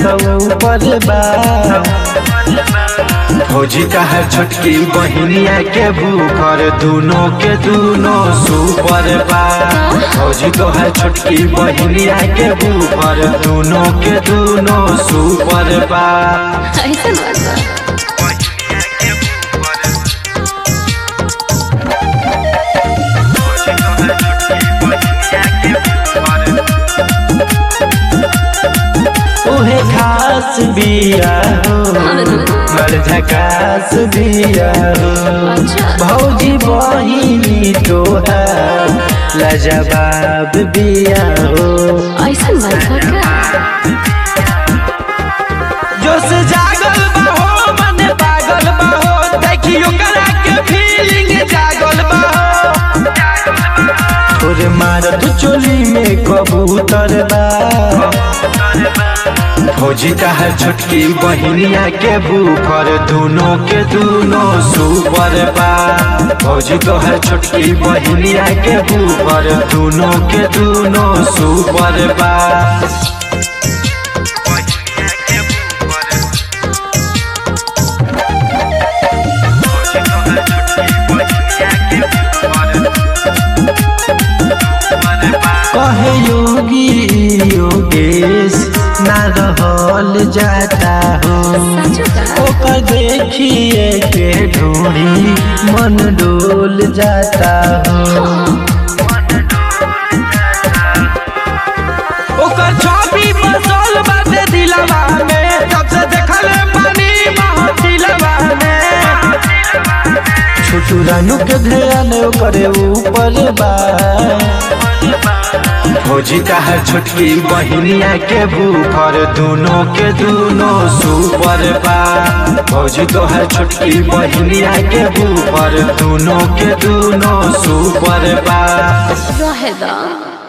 सौ ऊपर बा फौजी का है छोटकी बहिनिया के भूखर दोनों के दोनों सुपर बा फौजी तो है छोटकी बहिनिया के भूखर दोनों के दोनों सुपर बा ऐसा बात बा ओहे खास बिया हो बड़ झकास बिया हो अच्छा भौजी बहिनी तोहार लाजवाब बिया हो ऐसा बात बा का जोश जागल बा हो मन पागल बा हो देखियो करा के फीलिंग जागल बा हो तोरे मारत चोली में कबूतर बा फौजी का है छोटकी बहिनिया के भूखर दोनों के दोनों सुपर बा फौजी तो है छोटकी बहिनिया के भूखर दोनों के दोनों सुपर बा कहे योगी योगेश ना रहल जाता हो सचो का ओकर देखिए के ढूंढी मन डोल जाता हो ओकर छवि बसल बाटे दिलवा में जब से देखल पानी महत दिलवा में छोटू रानू के ध्यान ओकरे ऊपर बा फौजी का है छोटकी बहिनिया के भूखर दोनों के दोनों सुपर बा फौजी तो है छोटकी बहिनिया के भूखर दोनों के दोनों सुपर बा रहे दा